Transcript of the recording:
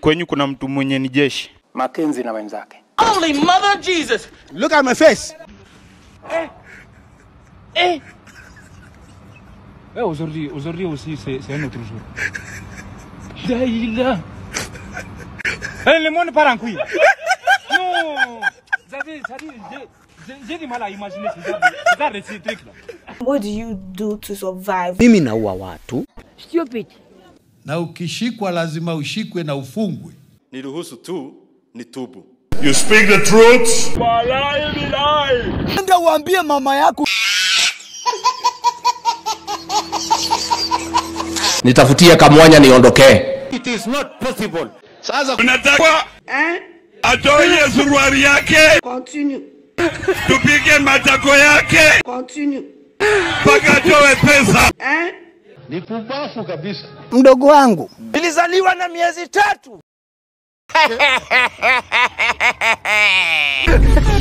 kwenyu kuna mtu mwenye ni jeshi? Makenzi na wenzake. Look at my face. Eh, aujourd'hui, aujourd'hui aussi, c'est c'est un autre jour. Daïla. Eh, le monde part en couille. Non. Vous avez, ça dit, j'ai- j'ai- j'ai du mal à imaginer ce genre de, ce genre de ces trucs-là. What do you do to survive? Mimi naua watu. Stupid. na ukishikwa lazima ushikwe na ufungwe. Niruhusu tu nitubu. Ndio uambie mama yako. nitafutie kamwanya niondokee It is not possible. Sasa Unataka atoe suruali yake, Continue. tupige matako yake Continue. mpaka atoe pesa. ni pumbafu kabisa. Mdogo wangu. Nilizaliwa na miezi tatu.